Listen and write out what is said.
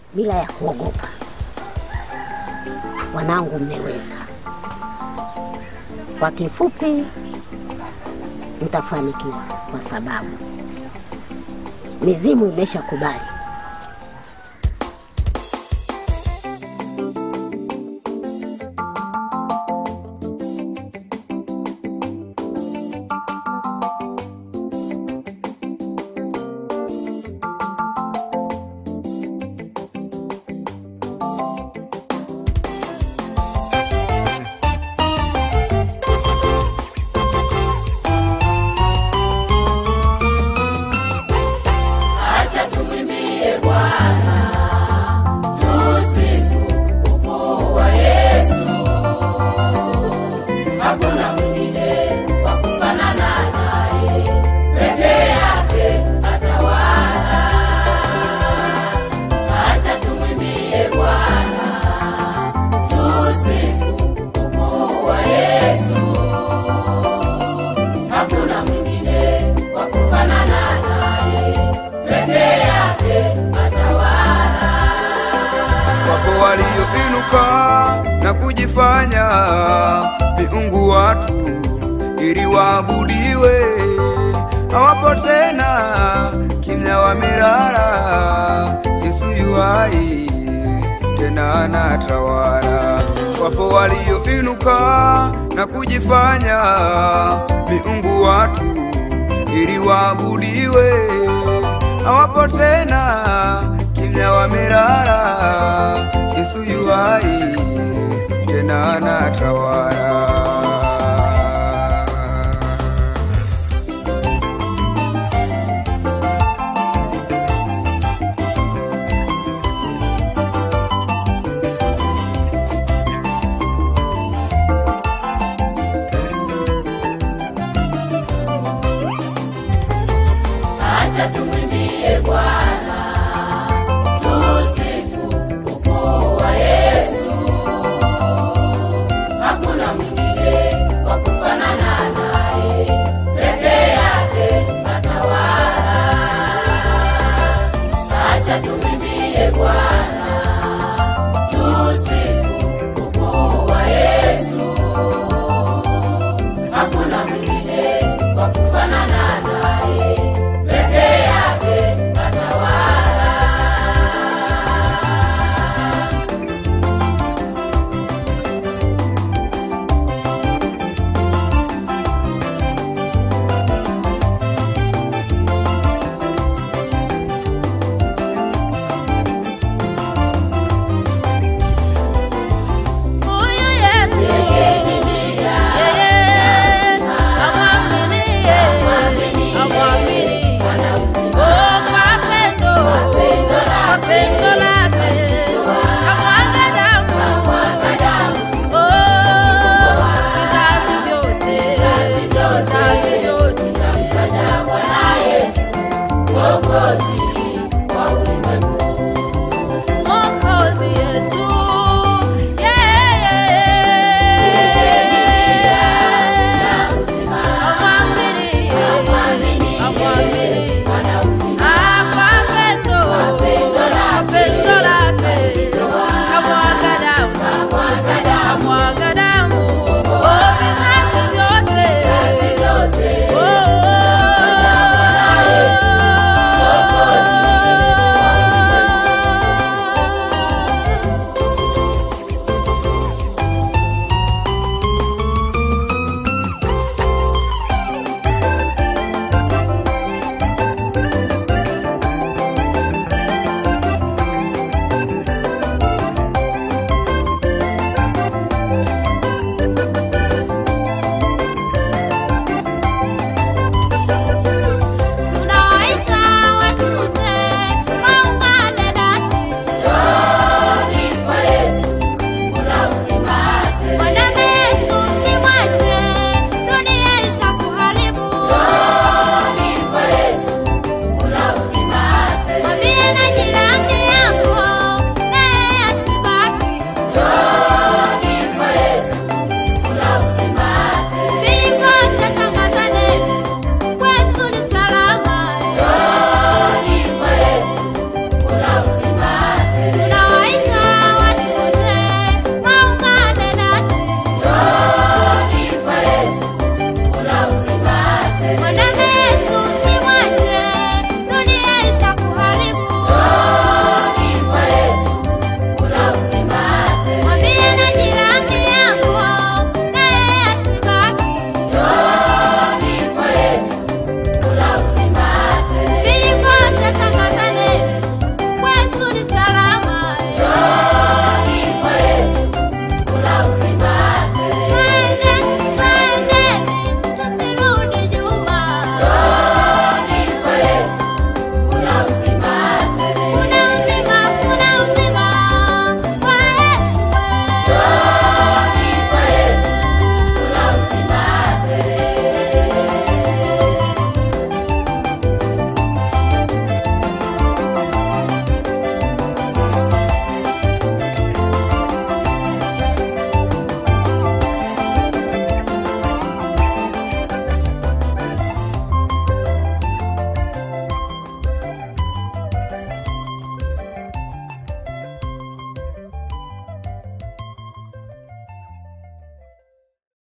bila ya kuogopa. Wanangu, mmeweza. Kwa kifupi, mtafanikiwa kwa sababu mizimu imeshakubali. Acha tumwimbie Bwana, tusifu ukuu wa Yesu. Hakuna mwingine wa kufanana naye, peke yake atawala. Acha tumwimbie Bwana, tusifu ukuu wa Yesu. Hakuna mwingine wa kufanana naye peke yake atawala. Wapo walioinuka na kujifanya miungu watu ili waabudiwe, hawapo tena, kimya wamelala. Yesu yuhai tena anatawala. Wapo walioinuka na kujifanya miungu watu ili waabudiwe, hawapo tena, kimya wamelala. Yesu yuhai tena anatawala. Acha tumwimbie Bwana, tusifu ukuu wa Yesu. Hakuna mwingine wa kufanana naye, peke yake atawala. Acha tumwimbie Bwana